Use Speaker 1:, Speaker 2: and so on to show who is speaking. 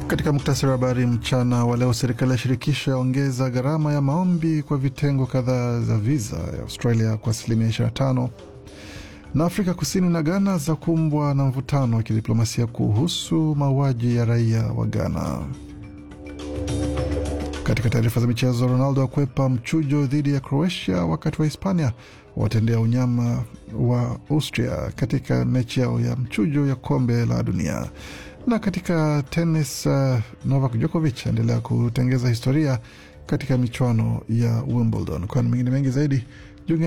Speaker 1: Katika muktasari wa habari mchana wa leo, serikali ya shirikisho yaongeza gharama ya maombi kwa vitengo kadhaa za viza ya Australia kwa asilimia 25, na Afrika Kusini na Ghana za kumbwa na mvutano wa kidiplomasia kuhusu mauaji ya raia wa Ghana. Katika taarifa za michezo, Ronaldo akwepa mchujo dhidi ya Croatia, wakati wa Hispania watendea unyama wa Austria katika mechi yao ya mchujo ya kombe la dunia. Na katika tenis, uh, Novak Djokovic aendelea kutengeza historia katika michuano ya Wimbledon. Kwa mengine mengi zaidi,